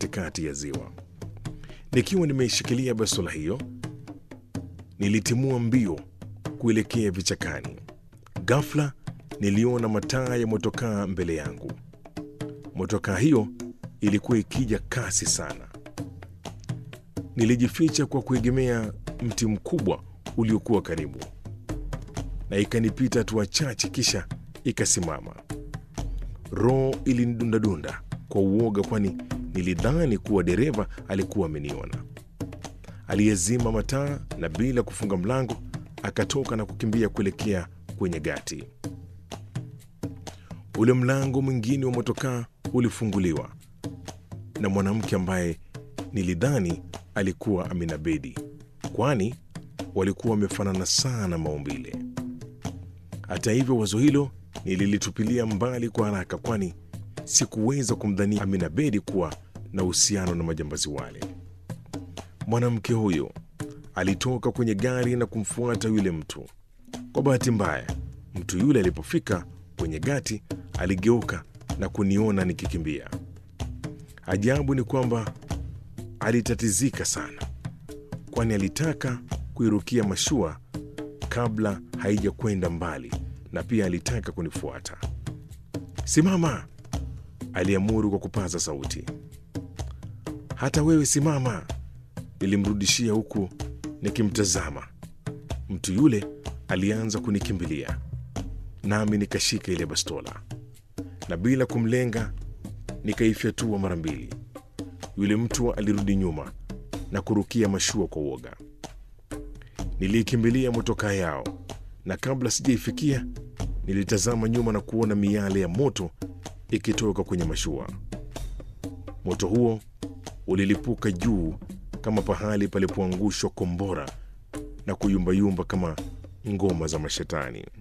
katikati ya ziwa. Nikiwa nimeishikilia bastola hiyo, nilitimua mbio kuelekea vichakani. Ghafla niliona mataa ya motokaa mbele yangu. Motokaa hiyo ilikuwa ikija kasi sana. Nilijificha kwa kuegemea mti mkubwa uliokuwa karibu, na ikanipita hatua chache, kisha ikasimama. Roho ilinidundadunda kwa uoga, kwani nilidhani kuwa dereva alikuwa ameniona. Aliyezima mataa na bila kufunga mlango akatoka na kukimbia kuelekea kwenye gati. Ule mlango mwingine wa motokaa ulifunguliwa na mwanamke ambaye nilidhani alikuwa Amina Bedi, kwani walikuwa wamefanana sana maumbile. Hata hivyo, wazo hilo nililitupilia mbali kwa haraka, kwani sikuweza kumdhania Amina Bedi kuwa na uhusiano na majambazi wale. Mwanamke huyo alitoka kwenye gari na kumfuata yule mtu. Kwa bahati mbaya, mtu yule alipofika kwenye gati aligeuka na kuniona nikikimbia. Ajabu ni kwamba alitatizika sana, kwani alitaka kuirukia mashua kabla haijakwenda mbali, na pia alitaka kunifuata. Simama, aliamuru kwa kupaza sauti. Hata wewe simama, nilimrudishia huku nikimtazama. Mtu yule alianza kunikimbilia, nami nikashika ile bastola na bila kumlenga nikaifyatua mara mbili. Yule mtu alirudi nyuma na kurukia mashua kwa uoga. Niliikimbilia motokaa yao, na kabla sijaifikia nilitazama nyuma na kuona miale ya moto ikitoka kwenye mashua. Moto huo ulilipuka juu kama pahali palipoangushwa kombora na kuyumbayumba kama ngoma za mashetani.